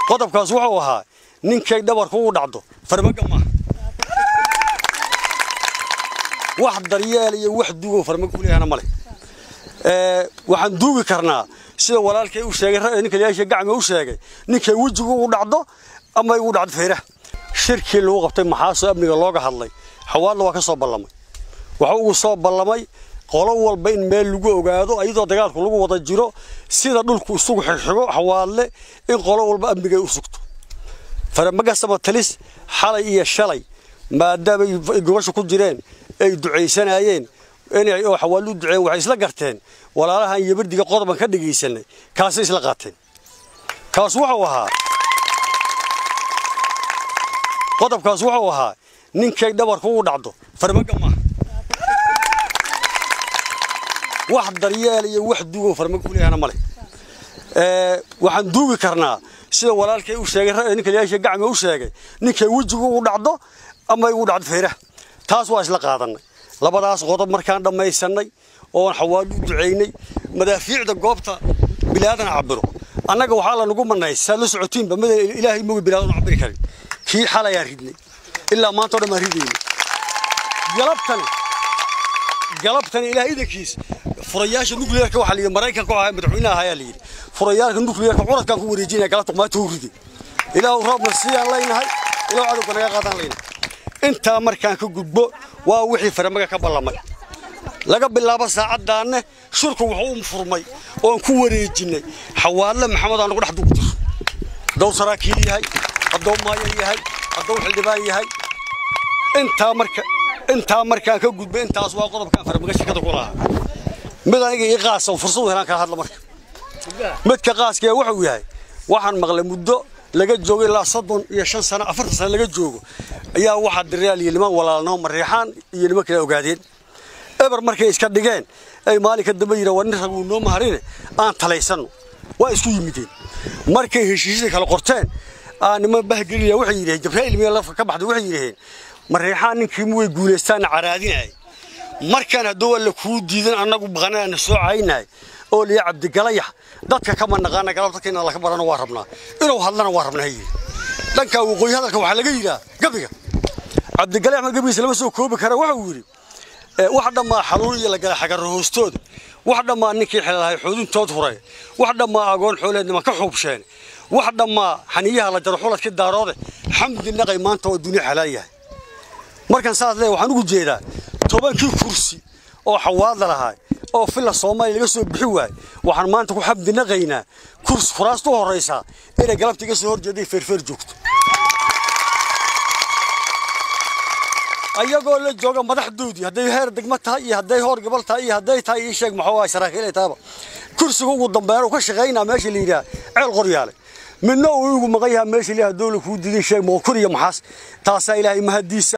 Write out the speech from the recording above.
qodobkaas wuxuu ahaa ninkay dhabarku u dhacdo farmaga maaha wax daryeel iyo wax duugo farmaga u leeyahana male waxaan duugi karnaa sida walaalkay u sheegay ninka liyaasha gacmi u sheegay ninkay wejigu u dhacdo ama u dhacdo feeraha shirkii lagu qabtay maxaasoo amniga looga hadlay xawaadla waa ka soo ballamay waxa ugu soo ballamay qolo walba in meel lagu ogaado iyadoo dagaalku lagu wada jiro sida dhulku isugu xigxigo xawaadle in qolo walba amnigay u sugto faramagasama talis xalay iyo shalay maadaamay gobasha ku jireen ay ducaysanayeen inay oo xawaallu duceen waxay isla garteen walaalahan yabardiga qodoban ka dhagaysanay kaasay isla qaateen kaas wuxuu ahaa qodobkaas wuxuu ahaa ninkay dhabarku u dhacdo farmaga maaha wax daryeel iyo wax duugo farmaga u leeyahana male waxaan duugi karnaa sida walaalkay u sheegay ninka liyaasha gacmi u sheegay ninkay wejigu u dhacdo ama u dhacdo feeraha taas waa isla qaadanay labadaas qodob markaan dhammaysanay oon xawaallu u ducaynay madaafiicda goobta bilaadan cabiro annaga waxaa la nagu manay saad la socotiinba mada ilaahay moga bilaadan cabiri karin kii xalayaan ridnay ilaa maanta o dhan baan ridaynay galabtani galabtani ilaah idankiis furayaasha nukliyeerka waxaa layidhi maraykanka oo ahaa madaxweynaha ayaa layidhi furayaalka nukliyeerka curadkaan ku wareejinaya galabta maanta u riday ilaahu roobna siiyaan leynahay ilaahu cadowga naga qaadaan leynahay intaa markaan ka gudbo waa wixii faramaga ka ballamay laga bilaabo saacaddaanne shirku wuxuu u furmay oon ku wareejinnay xawaadle maxamed aan ugu dhex dugu jiro hadduu saraakiil yahay hadduu maayan yahay hadduu xildhibaan yahay intaa marka intaa markaan ka gudbay intaas waa qodobkaan faramaga shirkada ku lahaa mid aniga ii qaasa fursadu helaan kala hadla marka midka qaaskee wuxuu yahay waxaan maqlay muddo laga joogo ilaa soddon iyo shan sano afartan sano laga joogo ayaa waxaa diraal iyo niman walaalnimo mareexaan iyo niman kale ogaadeen eber markay iska dhigeen ay maalinka dambe yidhaan war nin rag uu noo maharine aan talaysanno waa isku yimideen markay heshiisyada kala qorteen aa niman bahgelina waxay yidhaheen jabraa'il miya lafka ka baxday waxay yidhaheen mareexaan ninkii muway guulaystaanna caraadinayay markaan hadduu alla kuu diidan annagu baqanaana soo caynahay oo liya cabdigalayax dadka kama naqaana galabta in laka barano waa rabnaa inuu hadlana waa rabnaa yidhi dhankaa waqooyi hadalka waxaa laga yidhaa gabiga cabdigalayax ma gabigiisa lama soo koobi kara waxau yidhi wax dhammaa xanuun iyo lagala xagarro hoostooda wax dhammaa ninkii xelalahay xoodintood huray wax dhammaa agoon xooleed niman ka xuubsheen wax dhammaa xaniyaha la jaro xuladkii daaroode xamdi naqay maanta oo dunya xalaal yahay markan saas leeyahay waxaan ugu jeedaa tobankii kursi oo xawaadla lahaa oo filla soomaaliya laga soo bixi waayey waxaan maanta ku xamdi naqaynaa kursi furaasta u horraysaa inay galabta iga soo horjeeday feerfeer joogto ayagoo la jooga madaxdoodii hadday heer degmo tahay iyo hadday hoor gobol tahay iyo hadday tahay ii sheeg maxuu ahay saraakiil tahaba kursiga ugu dambeyn uu ka shaqaynaa meesha la yidhaha ceel qoryaale midna uu igu maqan yahaa meesha la yidhaha dowla kuu diday sheeg moqor iyo maxaas taasaa ilaahay mahadiisa